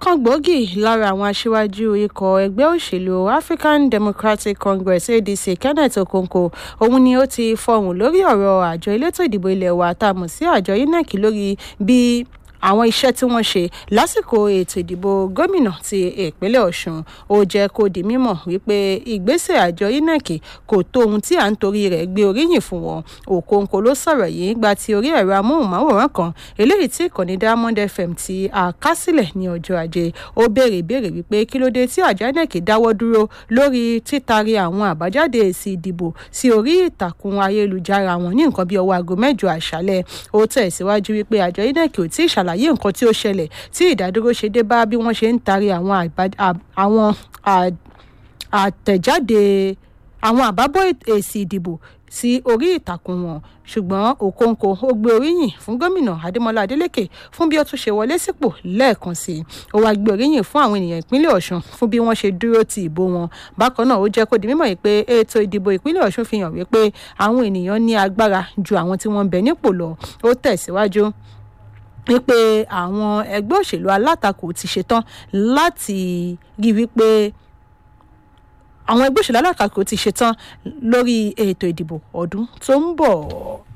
ọ̀kan gbòógì lára àwọn aṣíwájú ikọ̀ ẹgbẹ́ òṣèlú african democratic congress adc kenneth okonkwo òun ni ó ti fọhùn lórí ọ̀rọ̀ àjọ elétò ìdìbò ilé wa tá a mọ̀ sí àjọ inec lórí bí àwọn iṣẹ́ tí wọ́n ṣe lásìkò ètò ìdìbò gómìnà ti ìpínlẹ̀ ọ̀ṣun ó jẹ́ kó di mímọ̀ wípé ìgbésẹ̀ àjọ inec kò tó ohun tí à ń torí rẹ̀ gbé oríyìn fún wọn òkòǹkò ló sọ̀rọ̀ yìí gba ti orí ẹ̀rọ amóhùnmáwòrán kan eléyìí tí ìkànnì diamond fm ti àkásílẹ̀ ní ọjọ́ ajé ó béèrè ìbéèrè wípé kí ló dé tí àjọ inec dáwọ́ dúró lórí títari àwọn àbájáde èsì ìdìbò sí orí ìtàkùn ayélujára wọn ní nǹkan bíi ọwọ́ aago mẹ́jọ àṣálẹ̀ ó tẹ̀síwájú wípé àjọ inec ò tí ì ṣàlàyé àlàyé nǹkan tí ó ṣẹlẹ̀ tí ìdádúró ṣe dé bá bí wọ́n ṣe ń taari àwọn àtẹ̀jáde àwọn àbábọ̀ èsì ìdìbò sí orí ìtàkùn wọn ṣùgbọ́n òkòǹkò ó gbé oríyìn fún gómìnà adémọlá adélèké fún bí ó tún ṣe wọlé sípò lẹ́ẹ̀kan sí i ó wáá gbé oríyìn fún àwọn ènìyàn ìpínlẹ̀ ọ̀ṣun fún bí wọ́n ṣe dúró ti ìbò wọn bákan náà ó jẹ́ kó di mímọ̀ yìí pé ètò ìdìbò ìpínlẹ̀ ọ̀ṣun fi hàn wípé àwọn ènìyàn ní agbára ju àwọn tí wọ́n ń bẹ nípò lọ ó tẹ̀síwájú wípé àwọn ẹgbẹ́ òṣèlú alátakò ti ṣetán láti rí wípé àwọn ẹgbẹ́ òṣèlú alátakò ti ṣetán lórí ètò ìdìbò ọdún tó ń bọ̀.